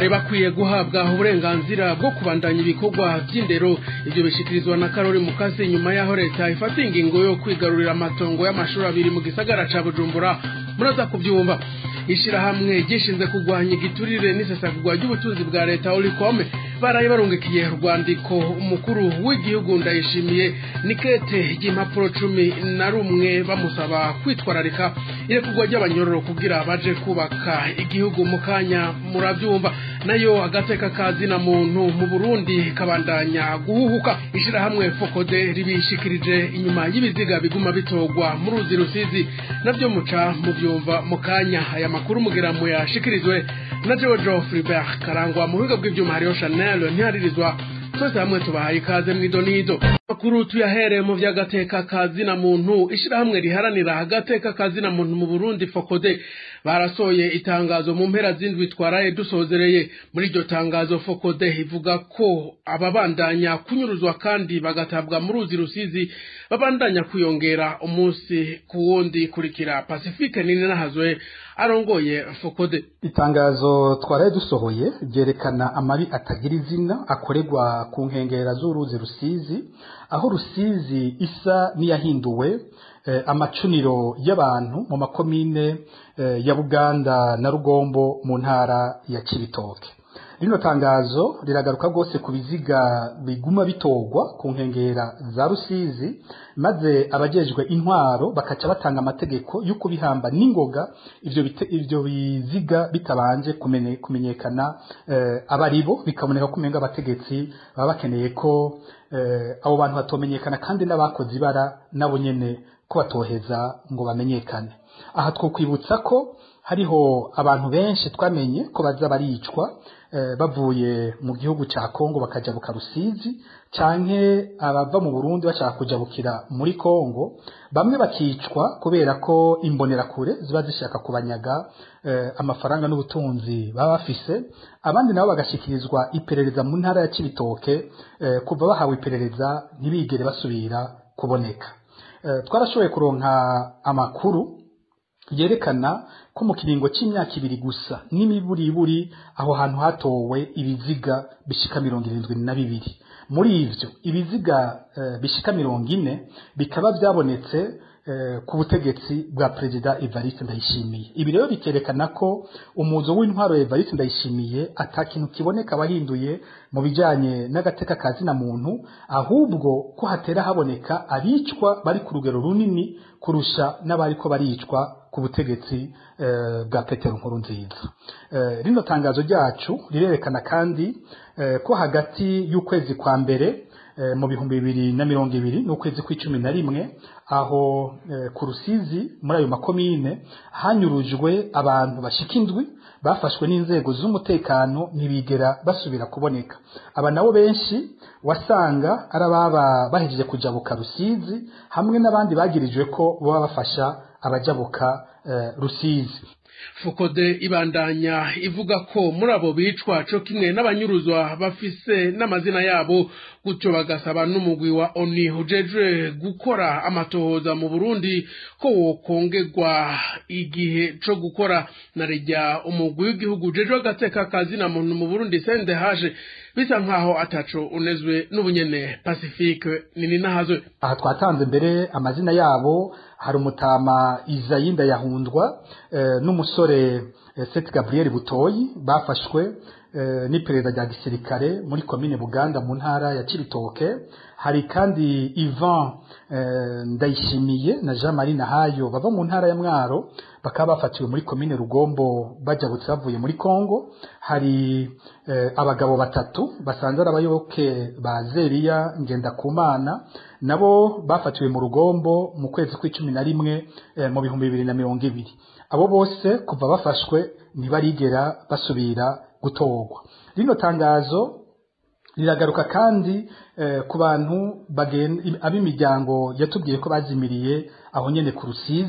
bakwiye guhabwa uburenganzira bwo kubandanya ibikorwa by'indero ibyo bishikirizwa na karori mukase nyuma y'aho leta ifata ingingo yo kwigarurira amatongo y'amashuri abiri mu gisagara ca bujumbura muraza kubyumva ishirahamwe gishinzwe kurwanya igiturire n'isesagurwa ry'ubutunzi bwa leta orikome baraye barungikiye urwandiko umukuru w'igihugu ndayishimiye nikete ry'impapuro cumi na rumwe bamusaba kwitwararika irekurwa ry'abanyororo kugira baje kubaka igihugu mu kanya murabyumva nayo agateka kazina muntu mu burundi kabandanya guhuhuka ishirahamwe fokode ribishikirije inyuma y'ibiziga biguma bitogwa mu ruzi rusizi navyo muca mubyumva mu kanya aya makuru mugira muyashikirizwe na Jojo Fribert karangwa mu bigo bw'ivyuma hariyo Chanel ntiharirizwa twese hamwe tubahaye ikaze mw'idonido makuru tuyahereye mu vy'agateka kazina muntu ishirahamwe riharanira agateka kazina muntu mu Burundi Fokode barasoye itangazo mu mpera z'indwi twaraye dusozereye muri iryo tangazo Fokode ivuga ko ababandanya kunyuruzwa kandi bagatabwa mu ruzi rusizi babandanya kwiyongera umunsi ku wundi kurikira Pacifique nini nahazwe arongoye Fokode itangazo twaraye dusohoye ryerekana amabi atagira izina akorerwa ku nkengera z'uruzi rusizi aho rusizi isa n'iyahinduwe eh, amacuniro y'abantu mu makomine eh, ya buganda na rugombo mu ntara ya kibitoke rino tangazo riragaruka rwose ku biziga biguma bitogwa ku nkengera za rusizi maze abajejwe intwaro bakaca batanga amategeko yo kubihamba n'ingoga ivyo bite, ivyo biziga bitabanje kumene, kumenyekana eh, abaribo bikaboneka ko umenga abategetsi baba bakeneye ko eh, abo bantu batomenyekana kandi n'abakoze ibara nabo nyene ko batoheza ngo bamenyekane aha twokwibutsa ko hariho abantu benshi twamenye ko baza baricwa eh, bavuye mu gihugu ca Kongo bakajabuka Rusizi canke abava mu Burundi bashaka kujabukira muri Kongo bamwe bakicwa kubera ko imbonerakure ziba zishaka kubanyaga eh, amafaranga n'ubutunzi baba bafise abandi nabo bagashikirizwa iperereza mu ntara ya Cibitoke eh, kuva bahawe iperereza ntibigere basubira kuboneka eh, twarashoboye kuronka amakuru yerekana ko mu kiringo c'imyaka ibiri gusa n'imiburiburi aho hantu hatowe ibiziga bishika mirongo irindwi na bibiri muri ivyo ibiziga uh, bishika mirongo ine bikaba vyabonetse uh, ku butegetsi bwa perezida Evariste Ndayishimiye ibi rero bikerekana ko umuzo w'intwaro ya Evariste Ndayishimiye ata kintu kiboneka wahinduye mu bijanye n'agateka kazina muntu ahubwo ko hatera haboneka abicwa bari ku rugero runini kurusha n'abariko baricwa ku butegetsi eh, bwa Petero Nkuru nziza eh, rino tangazo ryacu rirerekana kandi eh, ko hagati y'ukwezi kwa mbere eh, mu bihumbi bibiri na mirongo ibiri n'ukwezi kw'icumi na rimwe aho eh, ku Rusizi muri ayo makomine hanyurujwe abantu bashika indwi bafashwe n'inzego z'umutekano ntibigera basubira kuboneka aba nabo benshi wasanga ari ababa bahejeje kujabuka Rusizi hamwe n'abandi bagirijwe ko baba bafasha abajabuka uh, Rusizi fukode ibandanya ivuga ko muri abo bicwa co kimwe n'abanyuruzwa bafise n'amazina yabo gutyo bagasaba n'umugwi wa oni ujejwe gukora amatohoza mu burundi ko wokongerwa igihe co gukora na rejya umugwi w'igihugu ujejwe agateka kazina muntu mu burundi sende haje bisa nkaho ataco unezwe n'ubunyene pacifique nini nahazwe aha twatanze mbere amazina yabo hari umutama izayinda yahundwa eh, n'umusore eh, Seth Gabriel Butoyi bafashwe eh, n'iperereza rya gisirikare muri komine Buganda mu ntara ya Cibitoke hari kandi Ivan eh, Ndayishimiye na Jean Marie Nahayo bava mu ntara ya Mwaro bakaba bafatiwe muri komine Rugombo bajabutse bavuye muri Kongo hari eh, abagabo batatu basanzwe ari abayoboke ba Zeriya Ngendakumana nabo bafatiwe mu Rugombo mu kwezi kw'icumi na rimwe eh, mu bihumbi bibiri na mirongo ibiri abo bose kuva bafashwe ntibarigera basubira gutorwa rino tangazo riragaruka kandi eh, ku bantu ab'imiryango yatubwiye ko bazimiriye aho nyene ku rusizi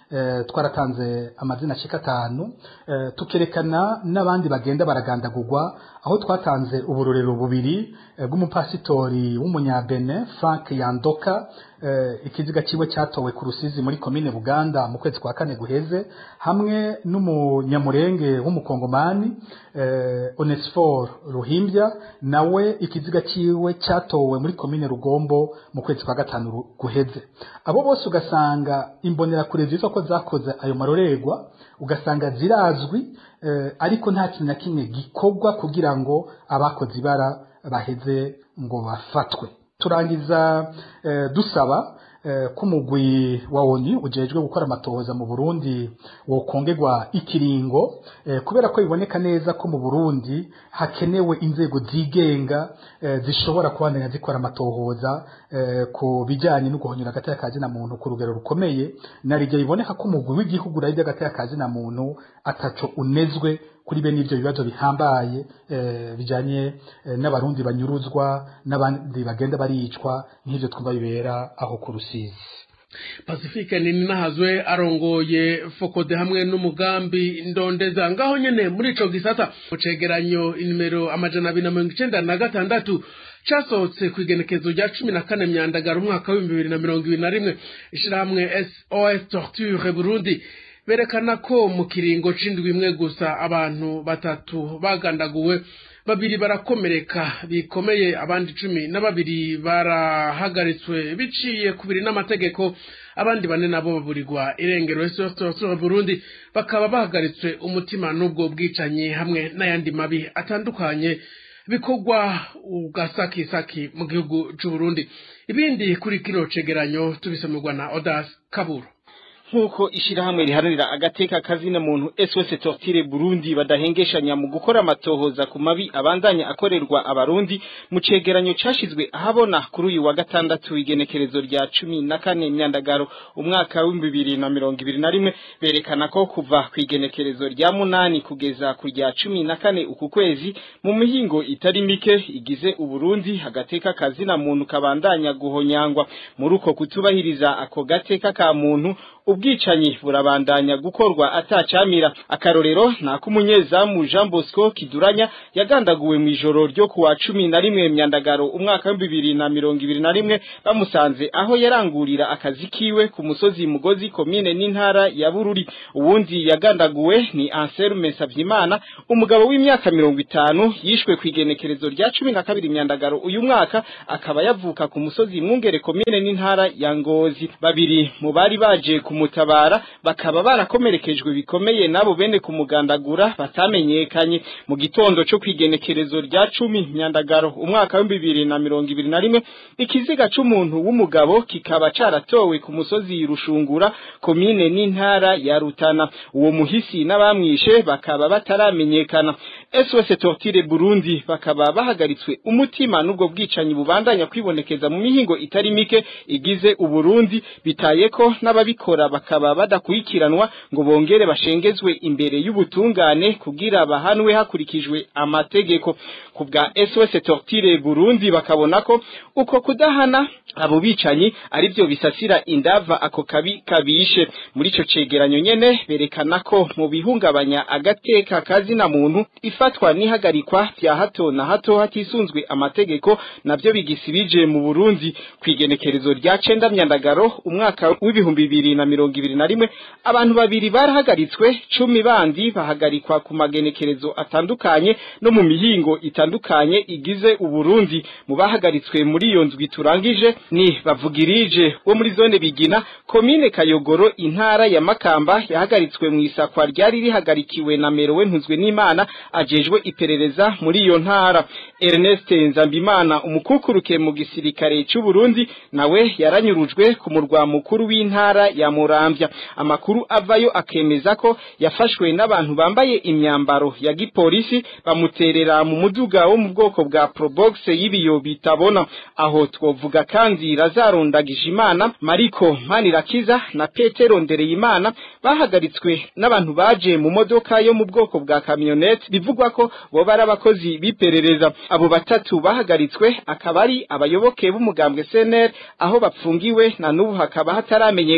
eh, twaratanze amazina ashika atanu eh, tukerekana n'abandi bagenda baragandagurwa aho twatanze uburorero bubiri eh, bw'umupasitori w'umunyabene Frank Yandoka eh, ikiziga ciwe cyatowe ku rusizi muri komine Buganda mu kwezi kwa kane guheze hamwe n'umunyamurenge w'umukongomani eh, Onesphore Ruhimbya nawe ikiziga ciwe cyatowe muri komine Rugombo mu kwezi kwa gatanu ru- guheze abo bose ugasanga imbonerakure zitwa ko zakoze ayo marorerwa ugasanga zirazwi eh, ariko nta kintu na kimwe gikorwa kugira ngo abakoze ibara baheze ngo bafatwe turangiza eh, dusaba eh, ko umugwi wa ONU ujejwe gukora amatohoza mu Burundi wokongerwa ikiringo eh, kubera ko biboneka neza ko mu Burundi hakenewe inzego zigenga eh, zishobora kubandanya zikora amatohoza eh, ku bijyanye no guhonyura agateka ka zina muntu ku rugero rukomeye na rijya biboneka ko umugwi w'igihugu urarya agateka ka zina muntu ataco unezwe kuri bene ivyo bibazo bihambaye eh, bijanye eh, n'abarundi banyuruzwa n'abandi bagenda baricwa nk'ivyo twumva bibera aho ku rusizi pacifique nini nahazwe arongoye fokode hamwe n'umugambi ndondeza ngaho nyene muri ico gisata mu cegeranyo inimero amajana abiri na mirongo icenda na gatandatu casohotse ku igenekezo rya cumi na kane myandagara umwaka w'ibihumbi bibiri na mirongo ibiri na rimwe ishirahamwe sos torture burundi berekana ko mu kiringo c'indwi imwe gusa abantu batatu bagandaguwe babiri barakomereka bikomeye abandi cumi na babiri barahagaritswe biciye ku biri n'amategeko abandi bane nabo baburirwa irengero sosoro burundi bakaba bahagaritswe umutima n'ubwo bwicanyi hamwe n'ayandi mabi atandukanye bikorwa ugasakisaki mu gihugu c'uburundi ibindi kuri kino cegeranyo tubisomerwa na odas kaburo nk'uko ishirahamwe riharanira agateka kazina muntu SOS Tortire Burundi badahengeshanya mu gukora amatohoza ku mabi abandanya akorerwa abarundi mu cegeranyo cashizwe ahabona kuri uyu wa gatandatu igenekerezo rya cumi na kane myandagaro umwaka w'ibihumbi bibiri na mirongo ibiri na rimwe berekana ko kuva ku igenekerezo rya munani kugeza ku rya cumi na kane uku kwezi mu mihingo itari mike igize uburundi agateka kazina muntu kabandanya guhonyangwa muri uko kutubahiriza ako gateka ka muntu ubwicanyi burabandanya gukorwa atacamira akarorero nako umunyezamu Jean Bosco Kiduranya yagandaguwe mu ijoro ryo kuwa cumi na rimwe myandagaro umwaka wa bibiri na mirongo ibiri na rimwe bamusanze aho yarangurira akazi kiwe ku musozi mugozi komine n'intara ya Bururi uwundi yagandaguwe ni Anselme Savyimana umugabo w'imyaka mirongo itanu yishwe ku igenekerezo rya cumi na kabiri myandagaro uyu mwaka akaba yavuka ku musozi mwungere komine n'intara ya Ngozi babiri mu bari baje ku kumutabara bakaba barakomerekejwe bikomeye nabo bene kumugandagura batamenyekanye mu gitondo cyo kwigenekerezo rya cumi myandagaro umwaka wa bibiri na mirongo ibiri na rimwe ikiziga c'umuntu w'umugabo kikaba caratowe ku musozi rushungura komine n'intara ya rutana uwo muhisi n'abamwishe bakaba bataramenyekana SOS Tortire Burundi bakaba bahagaritswe umutima n'ubwo bwicanyi bubandanya kwibonekeza mu mihingo itari mike igize uburundi bitayeko n'ababikora bakaba badakurikiranwa ngo bongere bashengezwe imbere y'ubutungane kugira bahanwe hakurikijwe amategeko ku bwa SOS Tortire Burundi bakabona ko uko kudahana abo bicanyi ari byo bisasira indava ako kabi kabishe muri ico cegeranyo nyene berekana ko mu bihungabanya agateka kazina muntu ifatwa n'ihagarikwa vya hato na hato hatisunzwe amategeko navyo bigisibije mu Burundi kwigenekerezo rya cenda myandagaro umwaka w'ibihumbi bibiri na mirongo ibiri na rimwe abantu babiri barahagaritswe cumi bandi bahagarikwa ku magenekerezo atandukanye no mu mihingo itandukanye igize uburundi mu bahagaritswe muri iyo ndwi turangije ni bavugirije wo muri zone bigina komine kayogoro intara ya makamba yahagaritswe mu isakwa ryari rihagarikiwe na merowe ntuzwe n'imana ajejwe iperereza muri iyo ntara Ernest Nzambimana umukukuruke mu gisirikare cy'u Burundi nawe yaranyurujwe ku murwa mukuru w'intara ya Muramvya amakuru avayo akemeza ko yafashwe n'abantu bambaye imyambaro ya gipolisi bamuterera mu muduga wo mu bwoko bwa Probox y'ibiyo bitabona aho twovuga kandi razarondagije imana Mariko Manirakiza na Petero Ndereyimana bahagaritswe n'abantu baje mu modoka yo mu bwoko bwa camionette bivugwa ko bo bari abakozi biperereza abo batatu bahagaritswe akaba ari abayoboke b'umugambwe CNL aho bapfungiwe na nubu hakaba hataramenyekana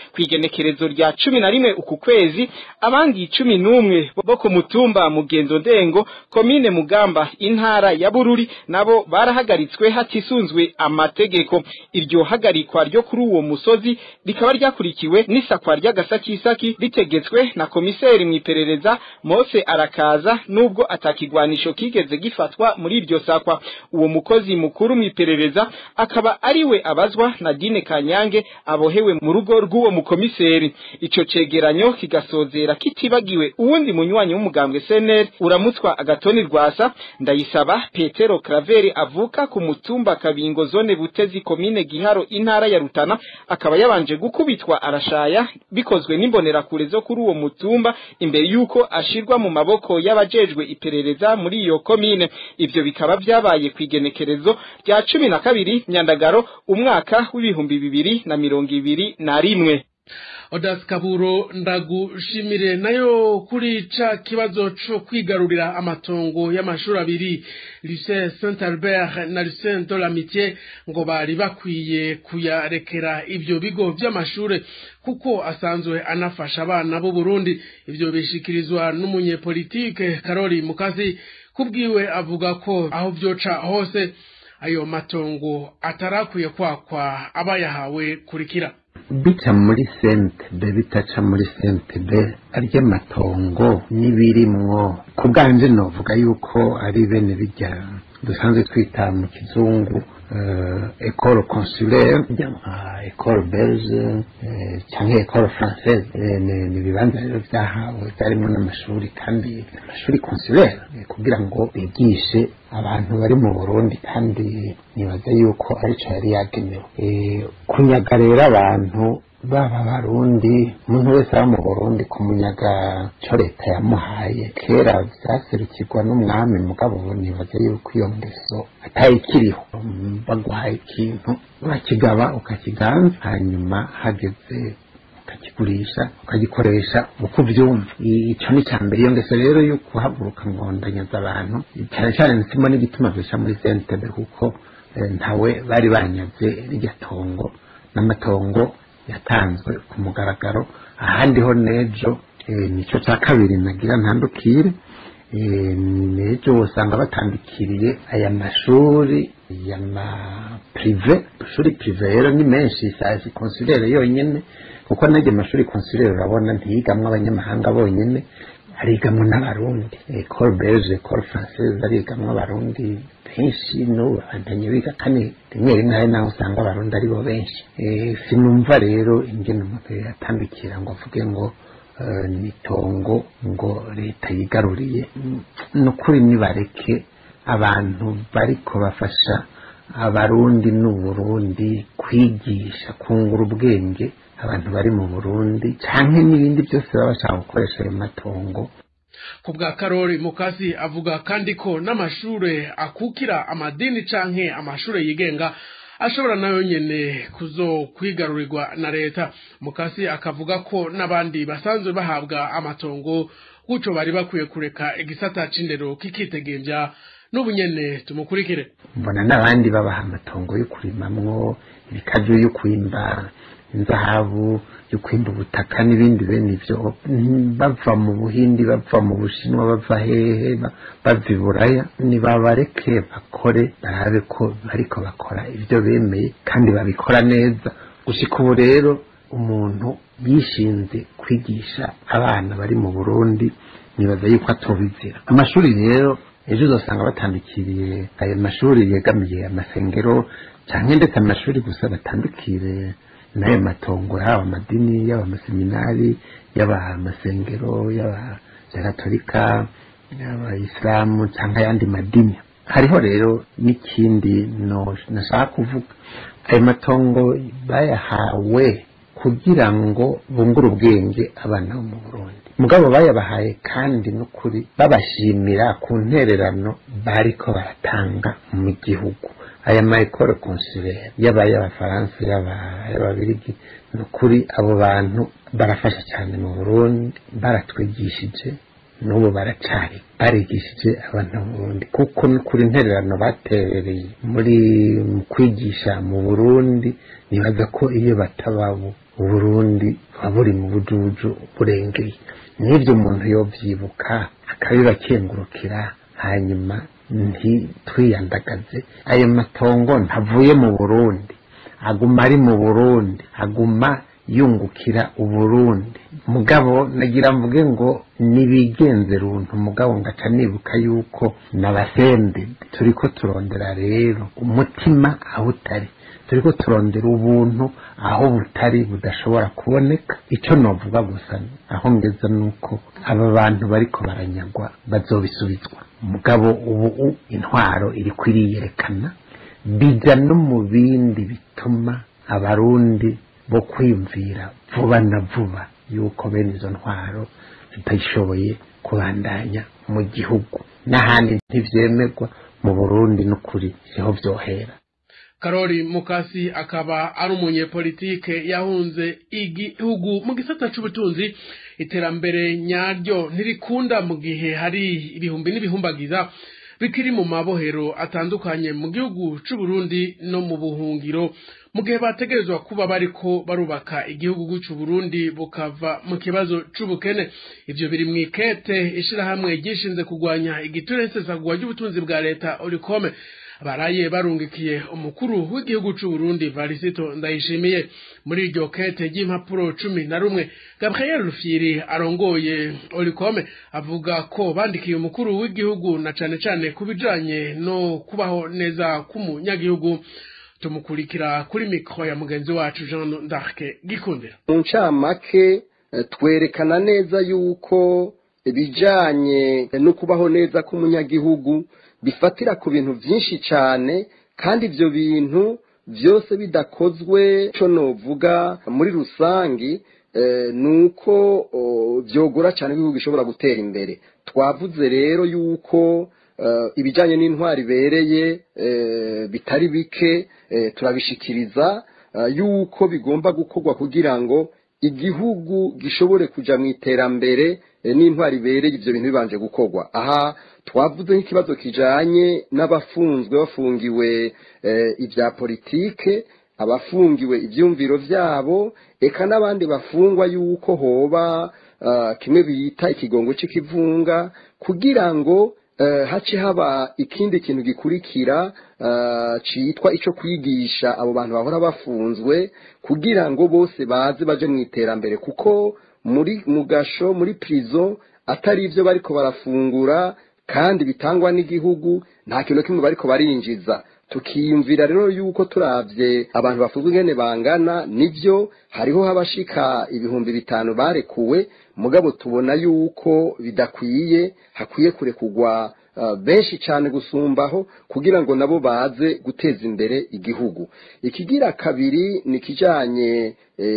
kwigenekerezo rya cumi na rimwe uku kwezi abandi cumi n'umwe bo ku mutumba mugenzo ndengo komine mugamba intara ya bururi nabo barahagaritswe hatisunzwe amategeko iryo hagarikwa ryo kuri uwo musozi rikaba ryakurikiwe n'isakwa ry'agasakisaki ritegetswe na komiseri mu iperereza Mose arakaza nubwo atakigwanisho kigeze gifatwa muri iryo sakwa uwo mukozi mukuru mu iperereza akaba ariwe abazwa na Dine Kanyange abohewe mu rugo rw'uwo mukomiseri ico cegeranyo kigasozera kitibagiwe uwundi munywanyi w'umugambwe CNL uramutswa agatoni rwasa ndayisaba Petero Craveri avuka ku mutumba Kabingo zone Butezi komine Giharo intara ya Rutana akaba yabanje gukubitwa arashaya bikozwe n'imbonerakure zo kuri uwo mutumba imbere yuko ashirwa mu maboko y'abajejwe iperereza muri iyo komine ivyo bikaba vyabaye kwigenekerezo rya cumi na kabiri myandagaro umwaka w'ibihumbi bibiri na mirongo ibiri na rimwe Odas Kaburo ndagushimire nayo kuri ca kibazo co kwigarurira amatongo y'amashuri abiri Lycée Saint Albert na Lycée de l'Amitié ngo bari bakwiye kuyarekera ivyo bigo vy'amashure kuko asanzwe anafasha abana b'u Burundi ivyo bishikirizwa n'umunyepolitike Karori Mukazi kubwiwe avuga ko aho vyoca hose ayo matongo atarakwiye kwakwa abayahawe kurikira bica muri sentebe bitaca muri sentebe arya matongo n'ibirimwo ku bwanje novuga yuko ari bene bijya dusanzwe twita mu kizungu ecole consulaire nka ecole belge cyangwa ecole française ni ibibanza rero byahawe byarimo n'amashuri kandi amashuri consulaire kugira ngo bigishe abantu bari mu burundi kandi nibaza yuko aricyo yari yagenewe kunyaga rero abantu baba barundi umuntu wese aba mu burundi kumunyaga cyo leta yamuhaye kera byaserukirwa n'umwami mugabo nibaza yuko iyo ngeso atayikiriho baguhaye ikintu urakigaba ukakiganza hanyuma hageze ukakigurisha ukagikoresha uko ubyumva icyo ni icya mbere iyo ngeso rero yo kuhaguruka ngo ndanyaza abantu cyane cyane ndimo n'igituma bisha muri sentebe kuko ntawe bari banyaze rirya tongo n'amatongo yatanzwe ku mugaragaro ahandi ho n'ejo nicyo cya kabiri nagira ntandukire n'ejo usanga batandukiriye aya mashuri y'amapirive amashuri pirive rero ni menshi sazi konsulere yonyine kuko n'ayo mashuri konsulere urabona ntiyigamwo abanyamahanga bonyine arigamwo n'abarundi ecole belge ecole française arigamwo abarundi benshi n'ubu bandanye biga kandi rimwe rimwe hari naho usanga abarundi aribo benshi sinumva rero ingene umuntu yatandukira ngo avuge ngo nitongo ngo leta yigaruriye ni ukuri nibareke abantu bariko bafasha abarundi n'uburundi kwigisha kungura ubwenge abantu bari mu burundi canke n'ibindi byose baba bashaka gukoresha ayo matongo ku bwa karori mukasi avuga kandi ko n'amashure akukira amadini canke amashure yigenga ashobora nayo nyene kuzo kwigarurirwa na leta mukasi akavuga ko n'abandi basanzwe bahabwa amatongo gutyo bari bakwiye kureka igisata c'indero kikitegembya n'ubu nyene tumukurikire mbona n'abandi babaha amatongo yo kurimamwo ibikaju yo kwimba inzahabu yo kwimba ubutaka n'ibindi bene ibyo bava mu buhindi bava mu bushinwa bava hehe bava i buraya nibabareke bakore barabe ko bariko bakora ibyo bemeye kandi babikora neza gushika ubu rero umuntu yishinze kwigisha abana bari mu burundi nibaza yuko atobizira amashuri rero ejo uzasanga batandukiriye ayo mashuri yegamiye amasengero cyangwa ndetse amashuri gusa batandukire n'ayo matongo yaba amadini yaba amaseminari yaba amasengero yaba gatolika yaba isilamu cyangwa ayandi madini hariho rero n'ikindi nashaka kuvuga ayo matongo bayahawe kugira ngo bungure ubwenge abana bo mu burundi mugabo bayabahaye kandi n'ukuri babashimira ku ntererano bariko baratanga mu gihugu aya mayekoro konsulaire yaba y'abafaransa yaba y'ababirigi ni ukuri abo bantu barafasha cyane mu burundi baratwigishije n'ubu baracari barigishije abantu Burundi kuko kuri intererano baterereye muri mu kwigisha mu Burundi nibaza ko iyo batababo Uburundi buba buri mu bujuju burengeye n'ibyo umuntu yovyibuka akabibakengurukira hanyuma ntitwiyandagaze ayo matongo ntavuye mu Burundi aguma ari mu Burundi aguma yungukira uburundi mugabo nagira mvuge ngo nibigenze runtu mugabo ngaca nibuka yuko nabasende turiko turondera rero umutima aho utari turiko turondera ubuntu aho butari budashobora kuboneka ico novuga gusa aho ngeza nuko aba bantu bariko baranyagwa bazobisubizwa mugabo ubu intwaro iriko iriyerekana bija no mu bindi bituma abarundi bo kwiyumvira vuba na vuba yuko bene izo ntwaro zitashoboye kubandanya mu gihugu n'ahandi ntivyemerwa mu burundi n'ukuri siho vyohera karori mukasi akaba ari umunyepolitike yahunze igihugu mu gisata c'ubutunzi iterambere nyaryo ntirikunda mu gihe hari ibihumbi n'ibihumbagiza bikiri mu mabohero atandukanye mu gihugu c'uburundi no mu buhungiro mu gihe bategerezwa kuba bariko barubaka igihugu c'u Burundi bukava mu kibazo c'ubukene ivyo biri mu ikete ishirahamwe ryishinze kugwanya igituresesagwa ry'ubutunzi bwa leta Oricome baraye barungikiye umukuru w'igihugu c'u Burundi Varisito Ndayishimiye muri iryo kete ry'impapuro cumi na rumwe Gabriel Rufyiri arongoye Oricome avuga ko bandikiye umukuru w'igihugu na cane cane kubijanye no kubaho neza k'umunyagihugu tumukurikira kuri mikro ya mugenzi wacu Jean d'Arc gikundira mu ncamake twerekana neza yuko ibijanye no kubaho neza k'umunyagihugu bifatira ku bintu byinshi cyane kandi ibyo bintu byose bidakozwe cyo novuga muri rusange ni uko byogora cyane igihugu gishobora gutera imbere twavuze rero yuko ibijyanye n'intwari ibereye bitari bike turabishikiriza yuko bigomba gukorwa kugira ngo igihugu gishobore kujya mu iterambere n'intwari ibereye ibyo bintu bibanje gukorwa aha twavuze nk'ikibazo kijyanye n'abafunzwe bafungiwe ibya politike abafungiwe ibyumviro byabo eka n'abandi bafungwa yuko hoba kimwe bita ikigongo cy'ikivunga kugira ngo hace haba ikindi kintu gikurikira cyitwa icyo kwigisha abo bantu bahora bafunzwe kugira ngo bose baze baje mu iterambere kuko muri mu gasho muri prison atari ibyo bariko barafungura kandi bitangwa n'igihugu nta kintu kimwe bariko barinjiza tukiyumvira rero yuko turabye abantu bafunzwe ingene bangana nibyo hariho habashika ibihumbi bitanu barekuwe mugabo tubona yuko bidakwiye hakwiye kurekugwa benshi cyane gusumbaho kugira ngo nabo baze guteza imbere igihugu ikigira kabiri ni ikijyanye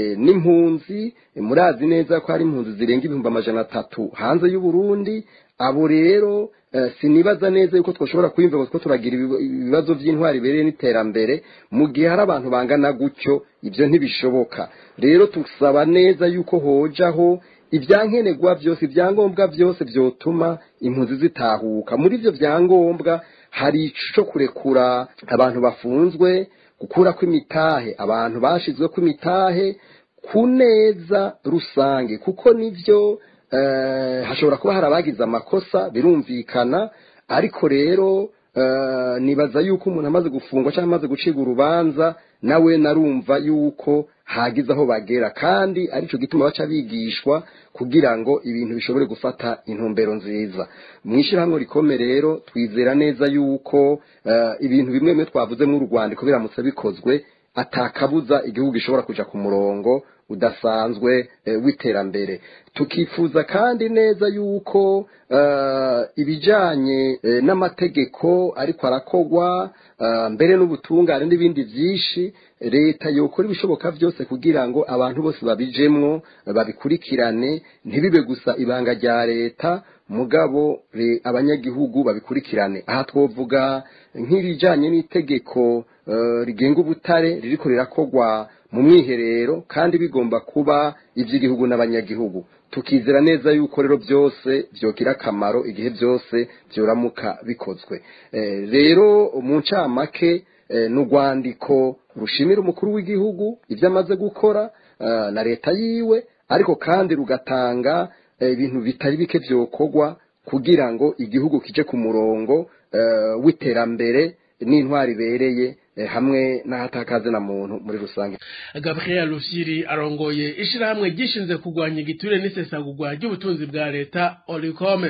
n'impunzi murazi neza ko hari impunzi zirenga ibihumbi amajana atatu hanze y'uburundi abo rero sinibaza neza yuko twashobora kwiyumva ko turagira ibibazo by'intwari ibereye n'iterambere mu gihe hari abantu bangana gutyo ibyo ntibishoboka rero tusaba neza yuko hojaho ibyankenerwa byose ibyangombwa byose byotuma impunzi zitahuka muri ibyo byangombwa hari icyo kurekura abantu bafunzwe gukura kw'imitahe abantu bashyizwe kw'imitahe ku neza rusange kuko nibyo hashobora kuba hari abagize amakosa birumvikana ariko rero nibaza yuko umuntu amaze gufungwa cyangwa amaze gucibwa urubanza nawe narumva yuko hagize aho bagera kandi aricyo gituma baca bigishwa kugira ngo ibintu bishobore gufata intumbero nziza mu ishyirahamwe rikome rero twizera neza yuko ibintu bimwe bimwe twavuze mu rwandiko biramutse bikozwe atakabuza igihugu gishobora kujya ku murongo udasanzwe w'iterambere tukifuza kandi neza yuko ibijyanye n'amategeko ariko arakogwa mbere n'ubutungane n'ibindi byinshi leta yokora ibishoboka byose kugira ngo abantu bose babijemwo babikurikirane ntibibe gusa ibanga rya leta mugabo abanyagihugu babikurikirane aha twovuga nk'ibijyanye n'itegeko rigenga ubutare ririko rirakogwa mu mwiherero kandi bigomba kuba iby'igihugu n'abanyagihugu tukizera neza yuko rero byose byogira akamaro igihe byose byoramuka bikozwe rero mu ncamake ni urwandiko rushimira umukuru w'igihugu ibyo amaze gukora na leta yiwe ariko kandi rugatanga ibintu bitari bike byokorwa kugira ngo igihugu kije ku murongo w'iterambere n'intwari ibereye hamwe n'ahatakaze na muntu muri rusange gabriel rushyiri arongoye ishyirahamwe ryishinze kurwanya igiturire n'isesagurwa ry'ubutunzi bwa leta orikome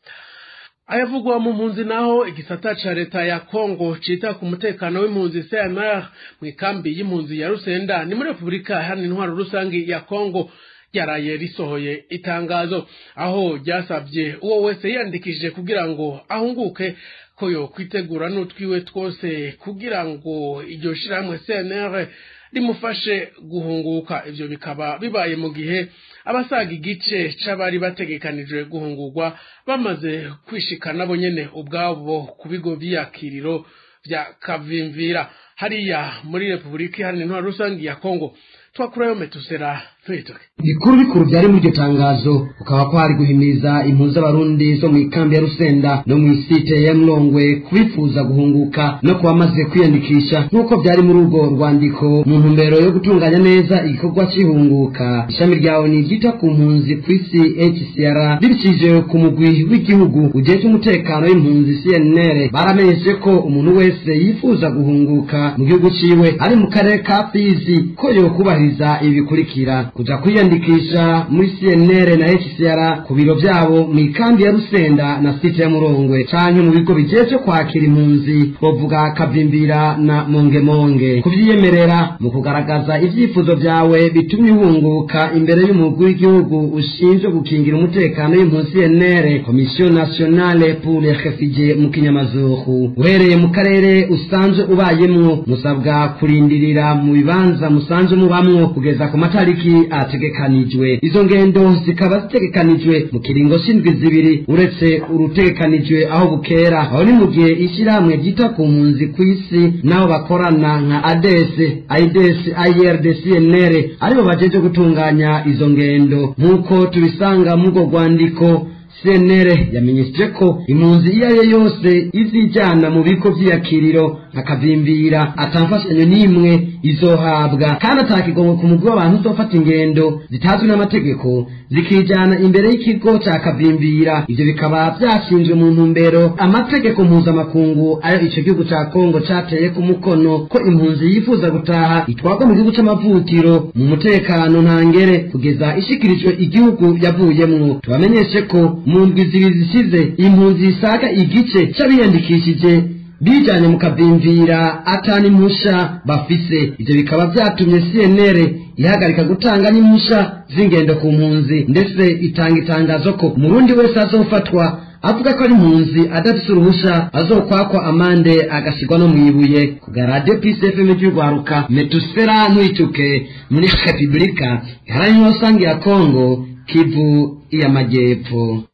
ayavugwa mu mpunzi naho igisata ca leta ya kongo cita ku mutekano w'impunzi cmr mu ikambi y'impunzi ya rusenda ni muri repubulika iharanira intwaro rusange ya kongo ryaraye risohoye itangazo aho ryasabye uwo wese yiyandikishije kugira ngo ahunguke ko yo kwitegura n'utwiwe twose kugira ngo iryo shirahamwe cnr rimufashe guhunguka ivyo bikaba bibaye mu gihe abasaga igice c'abari bategekanijwe guhungurwa bamaze kwishika nabo nyene ubwabo ku bigo vy'iyakiriro vya kavimvira hariya muri repubulika iharanira intwaro rusange ya kongo twakurayo metusera ntwitoke bikuru bikuru byari muri iryo tangazo ukaba ko hari guhimiriza impunzi z'abarundi zo mu ikambi ya rusenda no mu isite ya mlongwe kubifuza guhunguka no kuba bamaze kwiyandikisha nk'uko byari muri urwo rwandiko mu ntumbero yo gutunganya neza igikorwa c'ihunguka ishami rya oni ryita ku mpunzi ku isi hcr ribicishije ku mugwi w'igihugu ujejwe umutekano w'impunzi cnr baramenyeshe ko umuntu wese yifuza guhunguka mu gihugu ciwe ari mu karere ka fizi ko yokubahiriza ibi bikurikira kuja kwiyandikisha muri CNR na HCR ku biro vyabo mu ikambi ya Rusenda na site ya Murongwe canke mu bigo bijejwe kwakira impunzi twovuga Kavimbira na Mongemonge kuvyiyemerera mu kugaragaza ivyifuzo vyawe bitumye uhunguka imbere y'umugwi w'igihugu ushinzwe gukingira umutekano w'impunzi CNR Commission Nationale pour les Réfugiés mu kinyamazuru uhereye mu karere usanzwe ubayemwo musabwa kurindirira mu bibanza musanzwe mubamwo kugeza ku matariki ategekanijwe izo ngendo zikaba zitegekanijwe mu kiringo c'indwi zibiri uretse urutegekanijwe aho bukera aho ni mu gihe ishyirahamwe ryita ku mpunzi ku isi n'abo bakorana nka ades aides ird cnr aribo bajeje gutunganya izo ngendo nk'uko tubisanga muri urwo rwandiko cnr yamenyesheje ko impunzi iyo ari yo yose izijyana mu bigo by'iyakiriro akavimbira atamfashanyo n'imwe izohabwa kandi atakigongo ku mugwi w'abantu uzofata ingendo zitazwi n'amategeko zikijana imbere y'ikigo ca kavimbira ivyo bikaba vyashinzwe mu ntumbero amategeko mpuzamakungu ayo ico gihugu ca kongo cateye ku mukono ko impunzi yifuza gutaha itwarwa mu gihugu c'amavukiro mu mutekano ntangere kugeza ishikirijwe igihugu yavuyemwo tubamenyeshe ko mu ndwi zibiri zishize impunzi zisaga igice c'abiyandikishije bijanye mu kavimvira atani impusha bafise ivyo bikaba vyatumye cnr ihagarika gutanga n'impusha z'ingendo ku mpunzi ndetse itanga itangazo ko umurundi wese azofatwa avuga ko ari impunzi adafise uruhusha azokwakwa amande agasigwa no mwibuye kuga radio peace fm ry'urwaruka metusfera ntwituke muri repubulika iharanira rusange ya kongo kivu y'amajyepfo